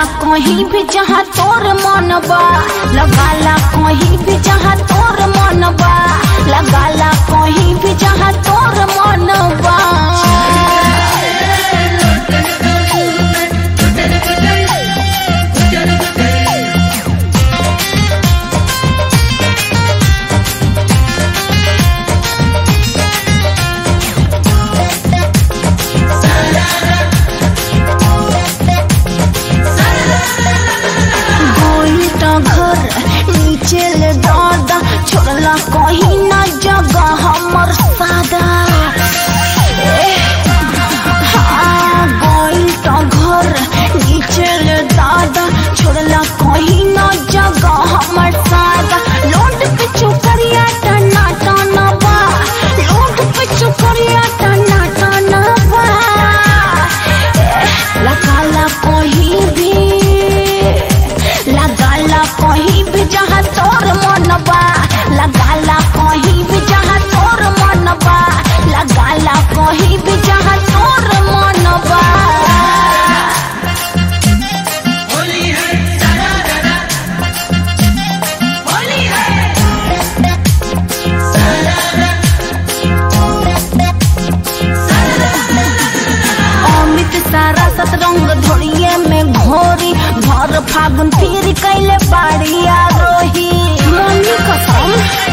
कहीं भी जहाँ तोर मन बा लगाला कहीं भी जहाँ तोर मन बा लगाला कहीं भी जहाँ तोर मन बा गोई तो घर नीचे ले दादा छोड़ला कहीं ना जगह हमर सादा ए, हाँ, गोई तो घर नीचे ले दादा छोड़ला कहीं ना जगह हमर सादा लोट पे चुकरिया टना टना बा लोट पे चुकरिया टना टना बा ए, लगाला कहीं भी लगाला कहीं भी जहाँ तोर मन बा लगाला कहीं भी जहाँ तोर मन बा लगाला कहीं भी जहाँ तोर मन बा होली है सारा दादा होली है अमित सारा सतरंग धोरिए में घोरी भर फागुन फिर कैले बाड़िया रोही मम्मी कसम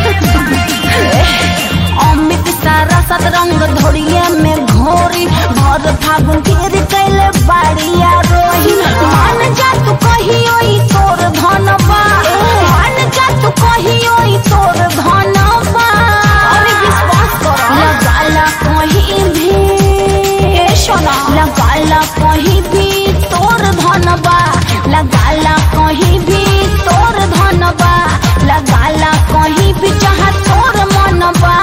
अमित सारा सतरंग धोरिए में घोरी भर फागुन फिर कैले बाड़िया रोही मान जा तू कहियो ई तोर धनबा मान जा तू कहियो ई तोर धनबा अरे विश्वास करो लगाला कहीं भी ए सोना लगाला कहीं भी तोर धनबा लगाला कहीं भी तोर धनबा लगाला कहीं भी जहाँ तोर मनबा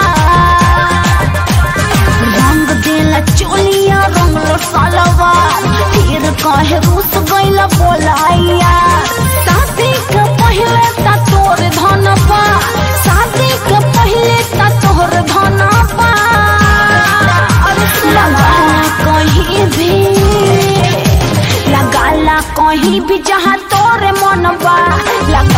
रंग देला चोलिया रंग सलवा फिर कहे रूस गईला बोलाइया शादी के पहले ता तोर धनबा शादी के पहले ता तोर धनबा लगाला कहीं भी लगाला कहीं भी जहाँ तोर मन बा